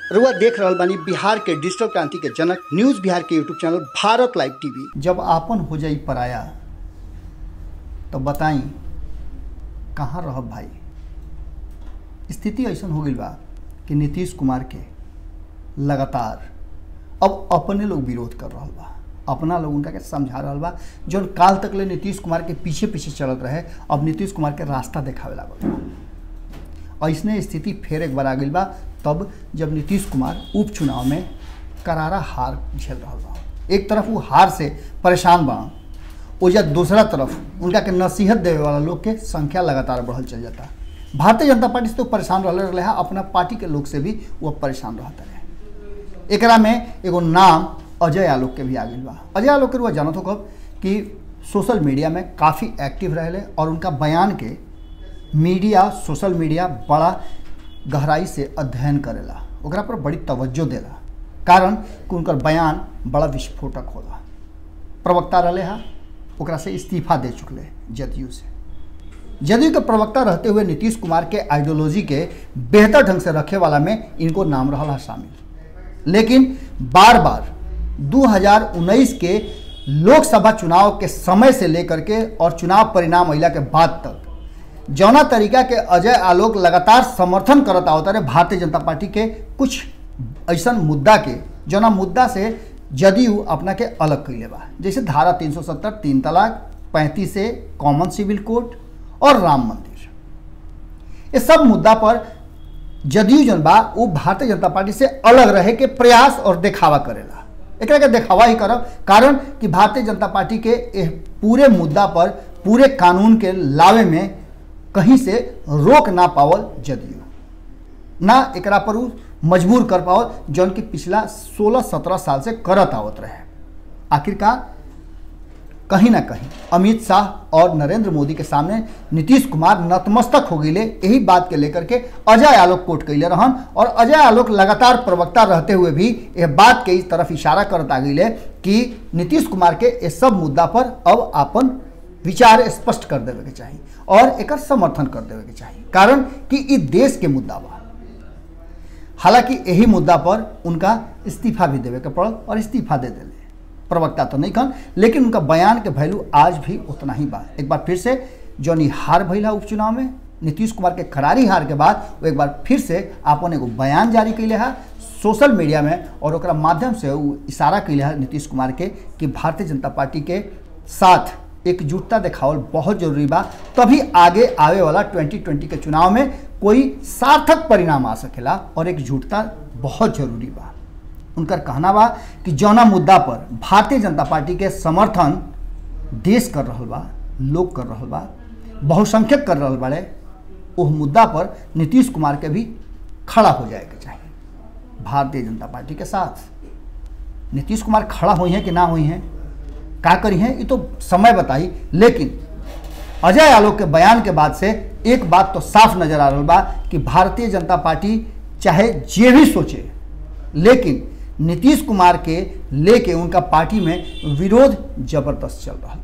रुआ देख रहल बानी बिहार के डिजिटल क्रांति के जनक न्यूज बिहार के YouTube channel Bharat live TV जब आपन हो जाई पराया तो बताई कहाँ रहब भाई स्थिति ऐसा हो गई बा कि नीतीश कुमार के लगातार अब अपने लोग विरोध कर रहा बा अपना लोग उनका के समझा रहा बा जौन काल तक ले नीतीश कुमार के पीछे पीछे चलत रहे अब नीतीश कुमार के रास्ता देखावे लागल बा ऐसने स्थिति फिर एक बार आ गई बा तब जब नीतीश कुमार उपचुनाव में करारा हार झेल रहा बा एक तरफ वो हार से परेशान बा ओजा दूसरा तरफ उनका के नसीहत देवे वाला लोग के संख्या लगातार बढ़ल चल जाता भारतीय जनता पार्टी से तो परेशान रह रहे है अपना पार्टी के लोग से भी वो परेशान रहता रहे एकरा में एगो नाम अजय आलोक के भी आ गई बा अजय आलोक के रुआ जानत हो कब कि सोशल मीडिया में काफ़ी एक्टिव रहे और उनका बयान के मीडिया सोशल मीडिया बड़ा गहराई से अध्ययन करेला ओकरा पर बड़ी तवज्जो देला कारण कि उनकर बयान बड़ा विस्फोटक होला प्रवक्ता रहे हा ओकरा से इस्तीफा दे चुकले जदयू से जदयू के प्रवक्ता रहते हुए नीतीश कुमार के आइडियोलॉजी के बेहतर ढंग से रखे वाला में इनको नाम रहा शामिल लेकिन बार बार 2019 के लोकसभा चुनाव के समय से लेकर के और चुनाव परिणाम अला के बाद तक जौना तरीका के अजय आलोक लगातार समर्थन करत आवत रहे भारतीय जनता पार्टी के कुछ ऐसा मुद्दा के जौना मुद्दा से जदयू अपना के अलग कैले बा जैसे धारा 370 तीन तलाक पैंतीस से कॉमन सिविल कोड और राम मंदिर ये सब मुद्दा पर जदयू जन बा वो भारतीय जनता पार्टी से अलग रहे के प्रयास और देखावा करेला एक के देखावा ही करब कारण कि भारतीय जनता पार्टी के पूरे मुद्दा पर पूरे कानून के लावे में कहीं से रोक ना पावल जदयू ना एकरा पर उ मजबूर कर पावल जौन कि पिछला 16-17 साल से करत आवत रहे आखिरकार कहीं ना कहीं अमित शाह और नरेंद्र मोदी के सामने नीतीश कुमार नतमस्तक हो गए यही बात के लेकर के अजय आलोक कोर्ट कैले रहन और अजय आलोक लगातार प्रवक्ता रहते हुए भी यह बात के इस तरफ इशारा करता गई कि नीतीश कुमार के इस सब मुद्दा पर अब अपन विचार स्पष्ट कर देवे के चाहिए और एक समर्थन कर देवे के चाहिए कारण कि इ देश के मुद्दा बा हालांकि यही मुद्दा पर उनका इस्तीफा भी देवे के पड़ल और इस्तीफा दे दिले प्रवक्ता तो नहीं कन लेकिन उनका बयान के वैल्यू आज भी उतना ही बा एक बार फिर से जौन हार भैला उपचुनाव में नीतीश कुमार के करारी हार के बाद वो एक बार फिर से अपन एगो बयान जारी कैले है सोशल मीडिया में और ओकरा माध्यम से वो इशारा कैले है नीतीश कुमार के कि भारतीय जनता पार्टी के साथ एकजुटता दिखावल बहुत जरूरी बा तभी आगे आवे वाला 2020 के चुनाव में कोई सार्थक परिणाम आ सकेला और एकजुटता बहुत जरूरी बा उनकर कहना बा कि जौना मुद्दा पर भारतीय जनता पार्टी के समर्थन देश कर रहा बा लोग कर रहा बा बहुसंख्यक कर रहा बाड़े उस मुद्दा पर नीतीश कुमार के भी खड़ा हो जाए के चाहिए भारतीय जनता पार्टी के साथ नीतीश कुमार खड़ा हुई हैं कि ना हुई हैं का करी हैं ये तो समय बताई लेकिन अजय आलोक के बयान के बाद से एक बात तो साफ नजर आ रहा बा कि भारतीय जनता पार्टी चाहे जे भी सोचे लेकिन नीतीश कुमार के लेके उनका पार्टी में विरोध जबरदस्त चल रहा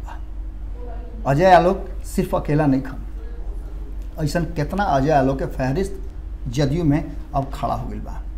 बा अजय आलोक सिर्फ अकेला नहीं खन ऐसा कितना अजय आलोक के फहरिस्त जदयू में अब खड़ा हो गई बा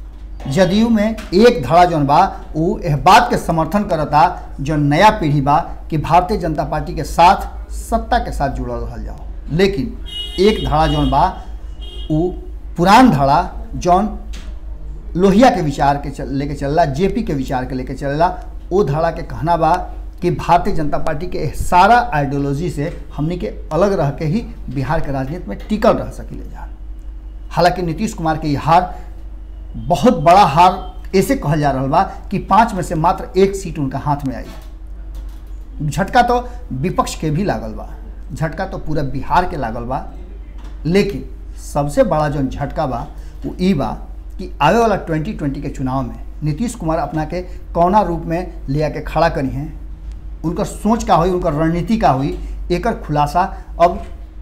जदयू में एक धड़ा जौन बा वो यह बात के समर्थन करता जो नया पीढ़ी बा कि भारतीय जनता पार्टी के साथ सत्ता के साथ जुड़ल रह जाओ लेकिन एक धड़ा जौन बा वो पुरान धड़ा जौन लोहिया के विचार के चल लेके चलला जेपी के विचार के लेके चलला वो धड़ा के कहना बा कि भारतीय जनता पार्टी के सारा आइडियोलॉजी से हमनी के अलग रह के ही बिहार के राजनीति में टिकल रह सकिले जा हालांकि नीतीश कुमार के हार बहुत बड़ा हार ऐसे कहल जा रहा बा कि पाँच में से मात्र एक सीट उनका हाथ में आई झटका तो विपक्ष के भी लागल बा झटका तो पूरा बिहार के लागल बा लेकिन सबसे बड़ा जो झटका बा वो ई बा कि आवे वाला 2020 के चुनाव में नीतीश कुमार अपना के कौना रूप में ले आके खड़ा करी हैं उनकर सोच का हुई उनकर रणनीति का हुई एकर खुलासा अब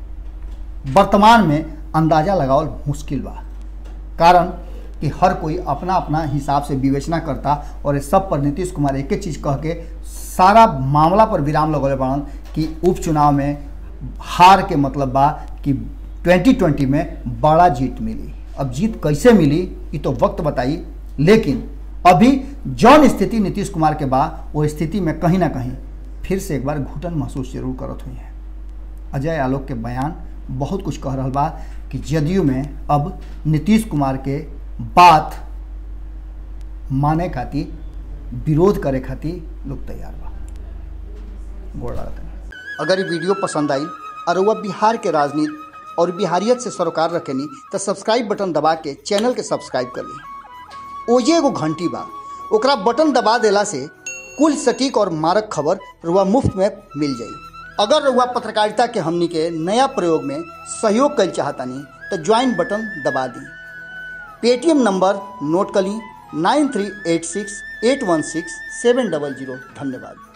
वर्तमान में अंदाज़ा लगावल मुश्किल बा कारण कि हर कोई अपना अपना हिसाब से विवेचना करता और इस सब पर नीतीश कुमार एक चीज़ कह के सारा मामला पर विराम लगौले बड़न कि उपचुनाव में हार के मतलब बा कि 2020 में बड़ा जीत मिली अब जीत कैसे मिली ये तो वक्त बताई लेकिन अभी जौन स्थिति नीतीश कुमार के बा वो स्थिति में कहीं ना कहीं फिर से एक बार घुटन महसूस जरूर करत हुई है अजय आलोक के बयान बहुत कुछ कह रहा बा कि जदयू में अब नीतीश कुमार के बात माने खातिर विरोध करे खातिर लोग तैयार बा गोड़ लागत अगर ये वीडियो पसंद आई और वह बिहार के राजनीति और बिहारियत से सरोकार रखेनी तो सब्सक्राइब बटन दबा के चैनल के सब्सक्राइब कर ली ओजे एगो घंटी बा ओकरा बटन दबा देला से कुल सटीक और मारक खबर रुआ मुफ्त में मिल जाई अगर रुआ पत्रकारिता के हमनी के नया प्रयोग में सहयोग कर चाहतानी तो ज्वाइन बटन दबा दी पेटीएम नंबर नोट कर ली nine three eight six eight one six seven double zero धन्यवाद